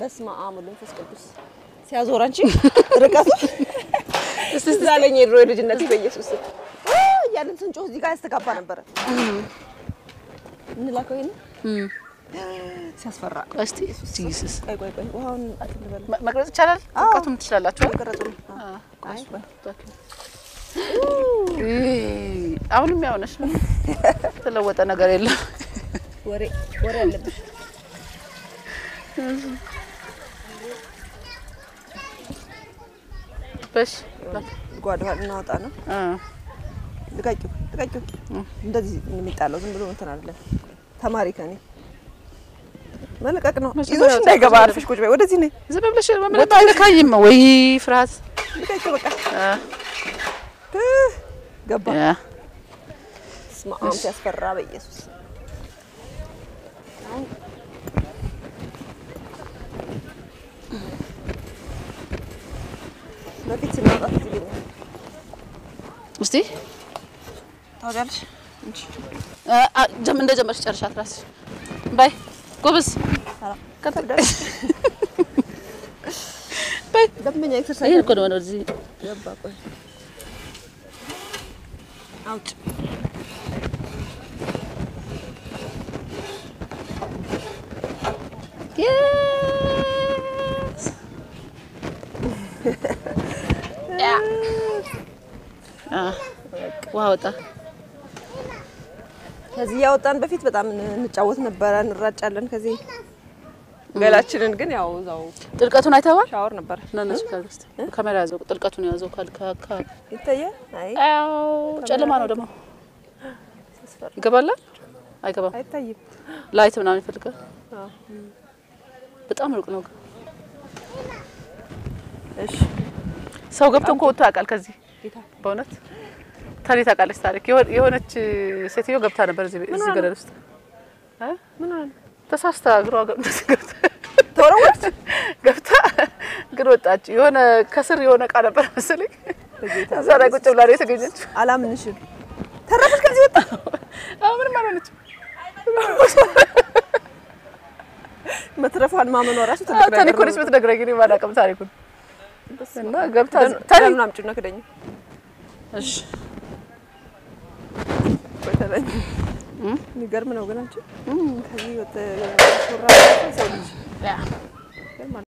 በስመ አብ ወወልድ ወመንፈስ ቅዱስ ሲያዞር አንቺ ርቀቱ እዛ ለኝ የድሮ የልጅነት በኢየሱስ ስም አ እያልን ስንጮህ እዚህ ጋር ያስተጋባ ነበረ። እንላከው ይሄን ሲያስፈራ። እስቲ ጂሰስ ቆይ ቆይ ቆይ ውሃውን እንትን ልበል። መ- መቅረጽ ይቻላል። አዎ። እውቀቱም ትችላላችሁ። አይደል? ቀረጹ ነው። አይ ይ- አሁንም ያው ነሽ። የተለወጠ ነገር የለም። ወሬ ወሬ አለብሽ። በሽ ጓዳ እናወጣ ነው። አ ልቀቂው ልቀቂው። እንደዚህ የሚጣለው ዝም ብሎ እንትን አይደለም። ተማሪ ከኔ መልቀቅ ነው። መቼም ይዞሽ ያው እንዳይገባ ጸጥ አርፈሽ ቁጭ በይ። ወደዚህ ነይ። ዝም ብለሽ መምረጥ አይነካኝም ወይ ፍርሃት ልቀቂው በቃ አ እ ገባ። ያ በስመ አብ ሲያስፈራ በኢየሱስ በፊት ስናወጣት እዚህ ይለኛል። እስቲ ታወሪያለሽ እንጂ አ አ ጀም እንደ ጀመርሽ ጨርሻት ራስሽ ባይ ጎበዝ ከብዳለሽ። ባይ ደንበኛ ይሄ ኤክሰርሳይዝ እኮ ነው ወደዚህ ገባ። ቆይ አውጭ Yes. ያ አ ውሃ ወጣ። ከዚህ ያወጣን በፊት በጣም እንጫወት ነበረ፣ እንራጫለን። ከዚህ ገላችንን ግን ያው እዛው ጥልቀቱን አይተዋል? ሻወር ነበረ ነነሱ ካገስት ካሜራ ያዘው ጥልቀቱን ያዘው ካል ካካ ይታያል። አይ አው ጨለማ ነው ደግሞ ይገባላል? አይገባም። አይታይም። ላይት ምናምን ይፈልጋል። አዎ። በጣም ሩቅ ነው። ግን እሺ ሰው ገብቶ እንኳ ወጥቶ ያውቃል ከዚህ ጌታ በእውነት ታሪ ታውቃለች። ታሪክ የሆነ- የሆነች ሴትዮ ገብታ ነበር እዚህ እዚህ ገደል ውስጥ እ? ምን ሆነ? ተሳስታ እግሯ ገ- እንደዚህ ገብታ ተወረወረች። ገብታ ግን ወጣች። የሆነ ከስር የሆነ እቃ ነበር መሰለኝ በጌታ እዛ ላይ ቁጭ ብላ ነው የተገኘችው። አላምንሽም። ተረፈች ከዚህ ወጣ። አሁን ምንም አልሆነችም። መትረፏን ማመኗ ራሱ ትልቅ ነገር ታሪኩን ነው። ብትነግረኝ እኔ ባላውቅም ታሪኩን እና ገብታ ደም- ታሪክ ደሙን አምጪና ክደኝ። እሺ ቆይ ተለኝ። የሚገርም ነው ግን አንቺ ከዚህ ወጥ ሹራ ሰው ልጅ ያ